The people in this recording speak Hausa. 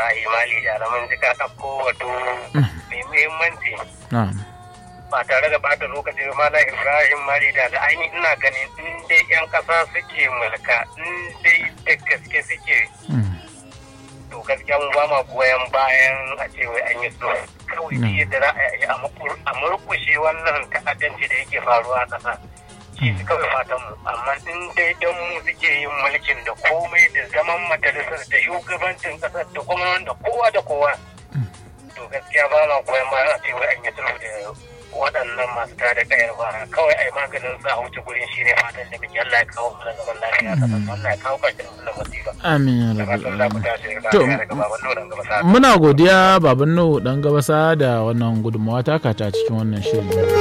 Ibrahim Ali da alamun jika ɗauko wato mai muhimmanci na'am ba tare da bata lokaci ba Malam Ibrahim Ali da da ainihin ina ganin in dai 'yan ƙasa suke mulka in dai da gaske suke Mm. to gaskiya mu ba ma goyon bayan a ce wai an yi so kawai Mm. duk yadda za a yi a makur- a murkushe wannan ta'addanci da yake faruwa a ƙasa shi su kawai fatan mu amma in dai dan mu suke yin mulkin da komai da zaman majalisar da shugabancin ƙasar da kuma wanda kowa da kowa to gaskiya ba ma goyon bayan a ce wai an yi sulhu da waɗannan masu tada kayar ba kawai ai maganin sa a wuce gurin shi ne fatan da muke Allah ya kawo mana zaman lafiya a ƙasar Allah ya kawo ƙarshen wannan musiba amin ya da rabbal fatan za ku alamin tashi To, lafiya daga baban nuna gaba sa muna godiya baban nuhu dan gabasa da wannan gudunmawa taka ta cikin wannan shirin